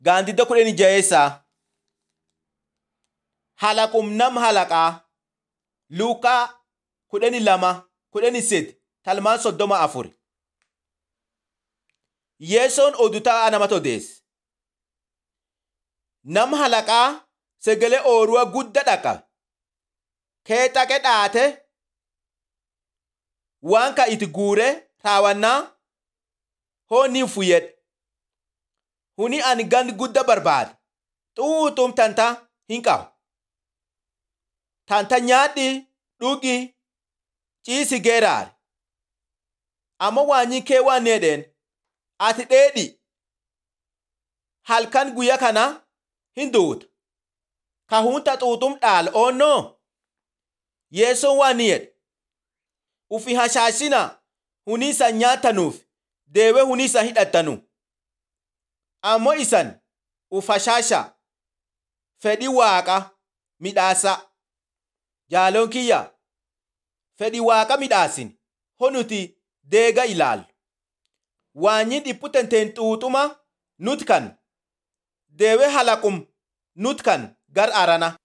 Gaandidda kudhanii jaheessaa. Halaqum nam halaqaa. Luuqaa kudhanii lama kudhanii sedi talmaan soddoma afur. Yeessoon odutaa namatti odeesse. Nam halaqaa sagalee ooyiruu guddaa dhaqa. Keexaqe dhaate waan ka itti guure raawwannaa hoonni fuyyadhe. Huni ani gandi guddaa barbaada. Xuuxum tanta hin qabu. Tanta nyaadhi dhugi ciisi geeraare. Amma waanyi kee waan jedheen ati dheedhi. Halkan guyyaa kana hin duuta. Ka hunta xuuxum dhaal oonnoo. Yeessoon waan ni jedhe. Ufi hashaashina huniisa nyaatanuuf deewee huniisa hidhattanu. Ammoo isan uf hashaasha fedhii waaqa midhaasa. Jaaloon kiyya fedhii waaqa midhaasin honuti deega ilaallu. Waanyi dhiphu tenteen xuuxuma nut kan deewee halaqum nut kan gar arana.